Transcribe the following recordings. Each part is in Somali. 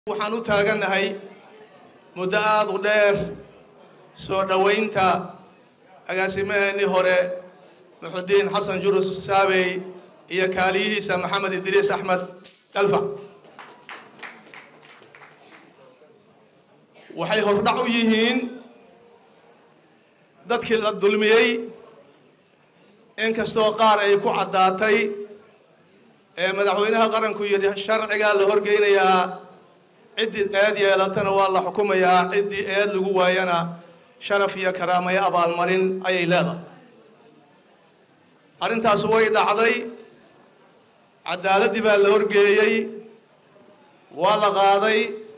waxaan u taagannahay muddo aada u dheer soo dhowaynta agaasimaheennii hore muxudiin xasan jurus saabey iyo kaaliyihiisa maxamed idriis axmed dalfac waxay hordhac u yihiin dadkii la dulmiyey inkastoo qaar ay ku caddaatay ee madaxweynaha qaranku yidhi sharcigaa la horgeynayaa ciddii eed yeelatana waa la xukumayaa ciddii eed lagu waayana sharaf iyo karaamayo abaalmarin ayay leedahay arrintaas way dhacday caddaaladdii baa la horgeeyey waa la qaaday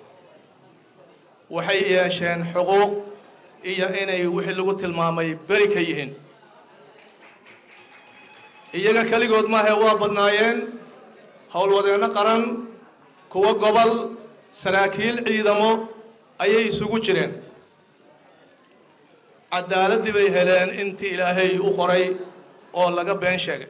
waxay yeesheen xuquuq iyo inay wixii lagu tilmaamay beri ka yihiin iyaga keligood maahe waa badnaayeen howlwadeenno qaran kuwo gobol saraakiil ciidamo ayay isugu jireen caddaaladdii bay heleen intii ilaahay u qoray oo laga been sheegay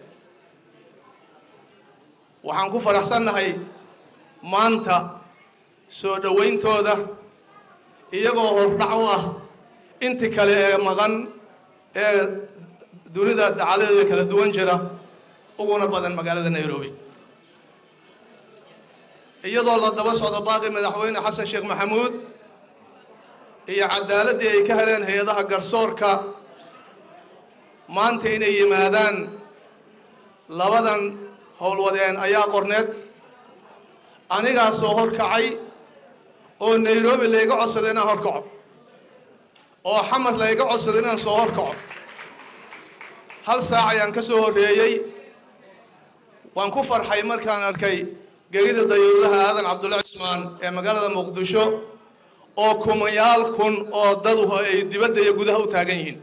waxaan ku faraxsannahay maanta soo dhowayntooda iyagoo hordhac u ah intii kale ee maqan ee dunida dacaladeeda kala duwan jira uguna badan magaalada nairobi iyadoo la daba socdo baaqi madaxweyne xasan sheekh maxamuud iyo caddaaladdii ay ka heleen hay-adaha garsoorka maanta inay yimaadaan labadan howlwadeen ayaa qorneed anigaa soo horkacay oo nairobi layga codsaday inaan horkaco oo xamar layga codsaday inaan soo horkaco hal saac ayaan ka soo horreeyey waan ku farxay markaan arkay gegida dayuuradaha aadan cabdulla cismaan ee magaalada muqdisho oo kumayaal kun oo daduhu ay dibadda iyo gudaha u taagan yihiin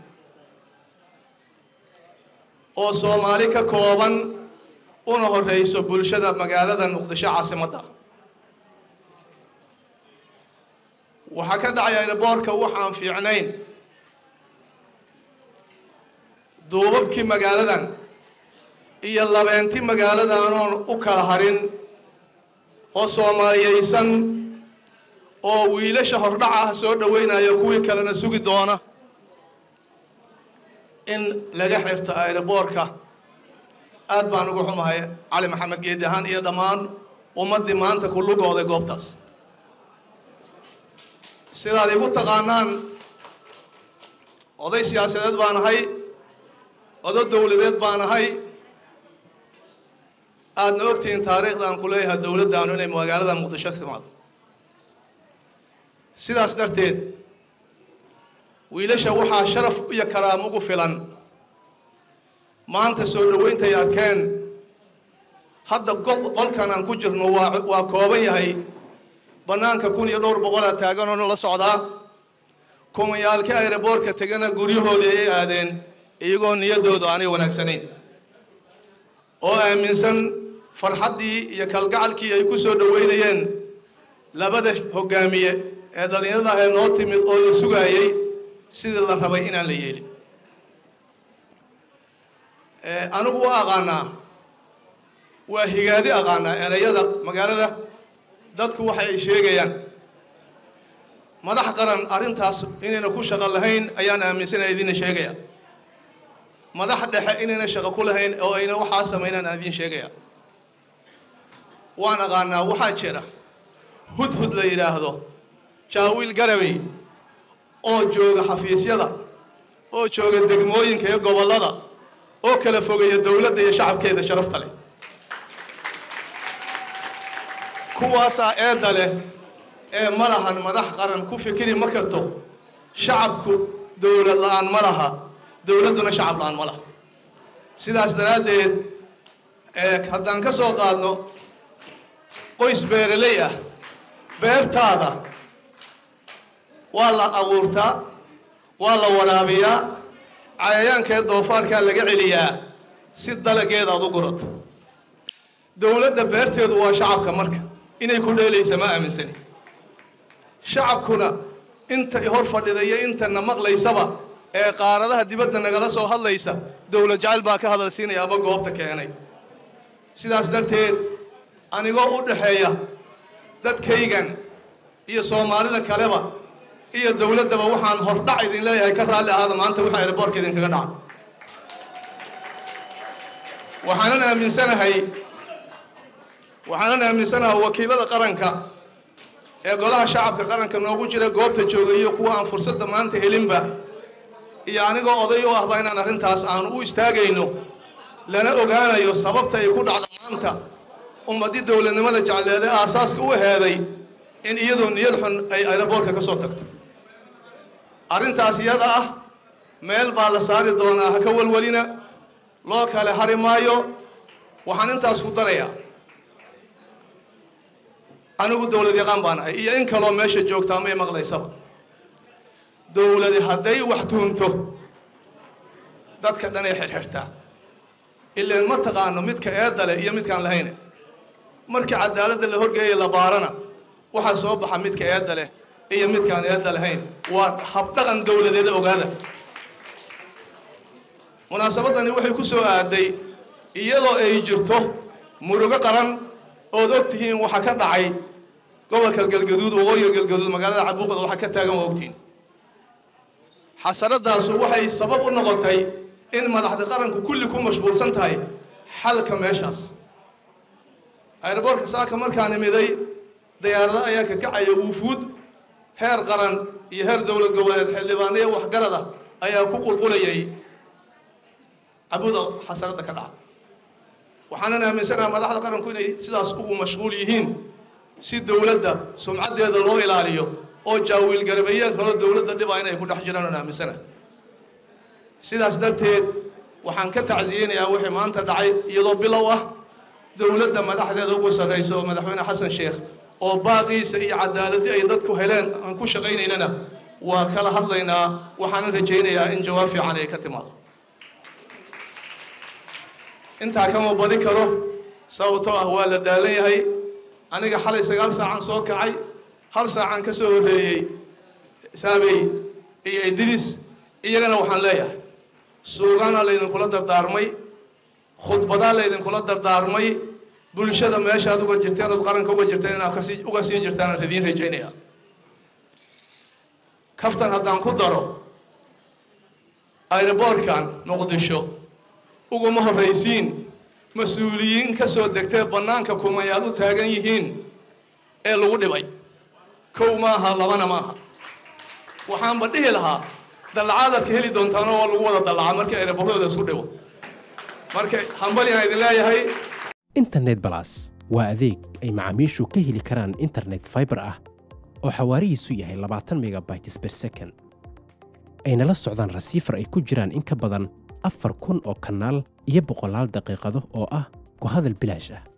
oo soomaali ka kooban una horreyso bulshada magaalada muqdisho caasimadda waxaa ka dhacaya airboorka waxaan fiicnayn duubabkii magaaladan iyo labeenti magaaladaanoon u kala harin oo soomaaliyaysan oo wiilasha hordhac ah soo dhowaynayo kuwii kalena sugi doona in laga xirto aeroboorka aad baan uga xumahay cali maxamed geedi ahaan iyo dhammaan ummaddii maanta ku lugooday goobtaas sidaad igu taqaanaan oday siyaasadeed baan ahay odo dowladeed baan ahay aadna ogtihiin taariikhdan ku leeyahay dowladdaanu inay magaalada muqdisho timaado sidaas darteed wiilasha waxaa sharaf iyo karaam ugu filan maanta soo dhowayntay arkeen hadda qolkan aan ku jirno waa waa kooban yahay bannaanka kun iyo dhowr boqolaa taaganoo nala socdaa kumayaalkii aeroboorka tegana guryahoodii ay aadeen iyagoo niyaddoodu aanay wanaagsanayn oo aaminsan farxaddii iyo kalgacalkii ay ku soo dhoweynayeen labada hoggaamiye ee dhallinyarada ahee noo timid oo la sugaayey sidii la rabay inaan la yeelin anigu waa aqaanaa waa higaadi aqaanaa erayada magaalada dadku waxa ay sheegayaan madax qaran arrintaas inayna ku shaqo lahayn ayaan aaminsanaya idinna sheegaya madax dhexe inayna shaqo ku lahayn oo ayna waxaa samaynaan aan idiin sheegaya waan aqaanaa waxaa jira hudhud la yidhaahdo jaawiil garabey oo jooga xafiisyada oo jooga degmooyinka iyo gobollada oo kala fogeeya dowladda iyo shacabkeeda sharafta leh kuwaasaa eedda leh ee ma lahan madax qaran ku fikiri ma karto shacabku dowlad la-aan ma laha dowladduna shacab la-aan ma laha sidaas daraaddeed haddaan ka soo qaadno qoys beeraley ah beertaada waa la abuurtaa waa la waraabiyaa cayayaankaee doofaarkaa laga celiyaa si dalageeda aad u gurato dowladda beerteedu waa shacabka marka inay ku dheelaysa ma aaminsani shacabkuna inta hor fadhida iyo intana maqlaysaba ee qaaradaha dibadda nagala soo hadlaysa dowlad jacayl baa ka hadalsiinaya aba goobta keenay sidaas darteed anigoo u dhaxeeya dadkaygan iyo soomaalida kaleba iyo dowladdaba waxaan hordhac idin leeyahay ka raalli ahaada maanta waxa aeroboortka idinkaga dhaca waxaanan aaminsanahay waxaanan aaminsanahay wakiilada qaranka ee golaha shacabka qaranka noogu jira goobta jooga iyo kuwa aan fursadda maanta helinba iyo anigoo oday u ahba inaan arrintaas aanu u istaagayno lana ogaanayo sababta ay ku dhacda maanta ummaddii dowladnimada jecleede aasaaska u heeday in iyadoo niyad xun ay aeroboortka ka soo tagto arrintaas iyada ah meel baa la saari doonaa ha ka walwalina loo kale hari maayo waxaan intaas ku darayaa anigu dowlad yaqaan baan ahay iyo in kaloo meesha joogtaa may maqlaysaba dowladi hadday wax tuunto dadka dhanay xirxirtaa ilaan ma taqaano midka eedda leh iyo midkaan lahayne markii cadaaladda la horgeeya la baarana waxaa soo baxa midka eedda leh iyo midkaan eedda lahayn waa habdhaqan dowladeeda ogaada munaasabadani waxay ku soo aaday iyadoo ay jirto murugo qaran ood og tihiin waxa ka dhacay gobolka galgaduud waqooyiga galgaduud magaalada cabuuqda waxa ka taagan waa ogtihiin xasaradaasu waxay sabab u noqotay in madaxda qaranku kulli ku mashquulsan tahay xalka meeshaas aeroboortka saaka markaan imiday dayaarado ayaa ka kacaya wuufuud heer qaran iyo heer dowlad goboleed xildhibaano iyo waxgarada ayaa ku qulqulayay cabuuda xasaradda ka dhaca waxaanan aaminsanaha madaxda qaranku inay sidaas ugu mashquul yihiin si dowladda sumcaddeeda loo ilaaliyo oo jaawiil garabeeyeen kaloo dowladda dhibaa inay ku dhex jiraan oon aaminsana sidaas darteed waxaan ka tacsiyeynayaa wixii maanta dhacay iyadoo bilow ah dowladda madaxdeeda ugu sarraysa oo madaxweyne xasan sheekh oo baaqiisa iyo cadaaladii ay dadku heleen aan ku shaqaynaynana waa kala hadlaynaa waxaanan rajaynayaa in jawaab fiican ay ka timaado intaa kama badi karo sababtoo ah waa la daalan yahay aniga xalay sagaal saacan soo kacay hal saacan ka soo horreeyey saabey iyo idriis iyagana waxaan leeyahay suugaana laydinkula dardaarmay khudbadaa laydinkula dardaarmay bulshada meeshaad uga jirteen ood qaranka uga jirteen inaad kasi uga siin jirtaan aan idiin rajaynayaa kaftan haddaan ku daro aeroboortkan muqdisho uguma horraysiin mas-uuliyiin ka soo degtee bannaanka kumayaal u taagan yihiin ee lagu dhibay kow maaha labana maaha waxaanba dhihi lahaa dallacaadaad ka heli doontaanoo waa lagu wada dallacaa markii aeroboortooda isku dhibo marka hambaliaan idin leeyahay internet balas waa adeeg ay macaamiishu ka heli karaan internet fiber ah oo xawaarihiisu yahay labaatan megabytes per second ayna la socdaan rasiifar ay ku jiraan in ka badan afar kun oo kanaal iyo boqolaal daqiiqado oo ah ku hadal bilaash ah